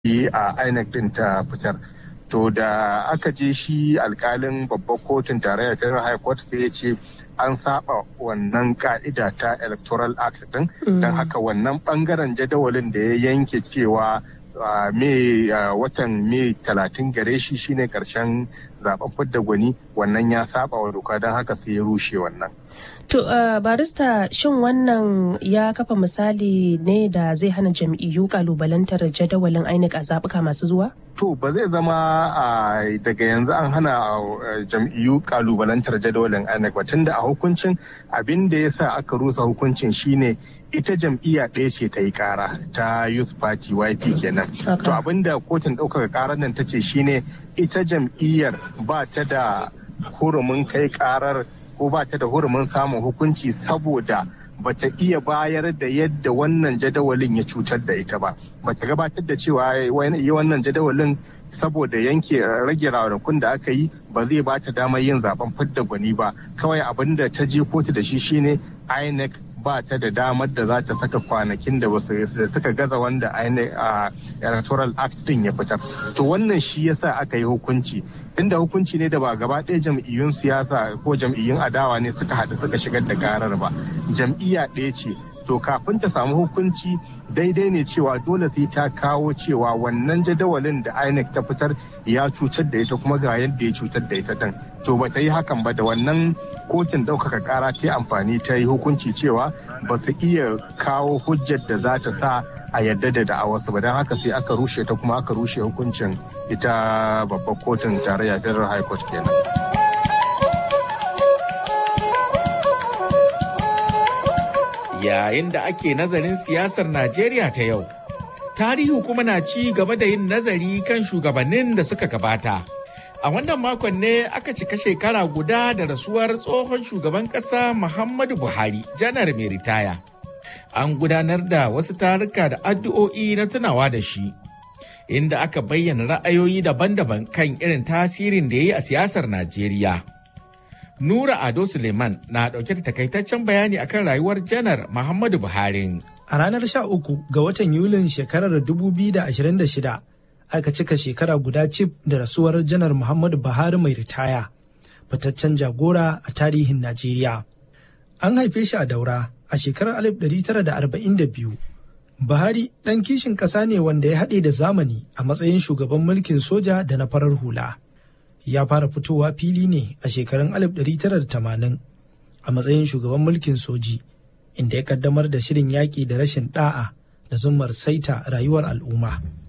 a INEC din ta fitar. To da aka je shi alkalin babbar kotun tarayya ta High Court sai ya ce an saba wannan ka'ida ta Electoral Act din don haka wannan bangaren jadawalin da ya yanke cewa me watan me talatin gare shi shine karshen zaben fidda gwani wannan ya saba wa doka don haka sai ya rushe wannan. To barista shin wannan ya kafa misali ne da zai hana jam'iyyu kalubalantar jadawalin INEC a zaɓuka masu zuwa? To ba zai zama daga yanzu an hana jam'iyyu kalubalantar jadawalin INEC ba tunda a hukuncin abin da ya sa aka rusa hukuncin shine ita jam'iyya ɗaya ce ta yi kara ta youth party yp kenan to abin da kotun ɗaukaka karar nan ta ce shine ita jam'iyyar ba ta da hurumin kai karar ko ba ta da hurumin samun hukunci saboda ba ta iya bayar da yadda wannan jadawalin ya cutar da ita ba ba ta gabatar da cewa yi wannan jadawalin saboda yanke rage ranakun da aka yi ba zai ba ta damar yin zaben fidda gwani ba kawai abin da ta je kotu da shi shine inec ba ta da damar da za ta saka kwanakin da suka gaza wanda a electoral act din ya fitar to wannan shi yasa aka yi hukunci inda hukunci ne da ba gaba ɗaya jam'iyyun siyasa ko jam'iyyun adawa ne suka haɗu suka shigar da karar ba jam'iyya ɗaya ce to kafin ta samu hukunci daidai ne cewa dole sai ta kawo cewa wannan jadawalin da inec ta fitar ya cutar da ita kuma ga yadda ya cutar da ita din to ba ta yi hakan ba da wannan kotun ɗaukaka ƙara ta amfani ta yi hukunci cewa ba su iya kawo hujjar da za ta sa a yadda da da'awarsu ba don haka sai aka rushe ta kuma aka rushe hukuncin ita babbar kotun tarayya federal high court kenan. yayin da ake nazarin siyasar Najeriya ta yau. Tarihi kuma na ci gaba da yin nazari kan shugabannin da suka gabata. A wannan makon ne aka cika shekara guda da rasuwar tsohon shugaban ƙasa Muhammadu Buhari, janar mai ritaya. An gudanar da wasu taruka da addu'o'i na tunawa da shi, inda aka bayyana ra'ayoyi daban-daban kan irin tasirin da ya yi a siyasar Najeriya. Nura Ado Suleiman na ɗauke da takaitaccen bayani akan rayuwar janar Muhammadu Buhari. A ranar 13 ga watan Yulin shekarar 2026 aka cika shekara guda cif da rasuwar janar Muhammadu Buhari mai ritaya, fitaccen jagora a tarihin Najeriya. An haife shi a daura a shekarar 1942. Buhari ɗan kishin ƙasa ne wanda ya haɗe da zamani a matsayin shugaban mulkin soja da na farar hula. ya fara fitowa fili ne a shekarun 1980 a matsayin shugaban mulkin soji inda ya kaddamar da shirin yaƙi da rashin ɗa'a da zumar saita rayuwar al'umma.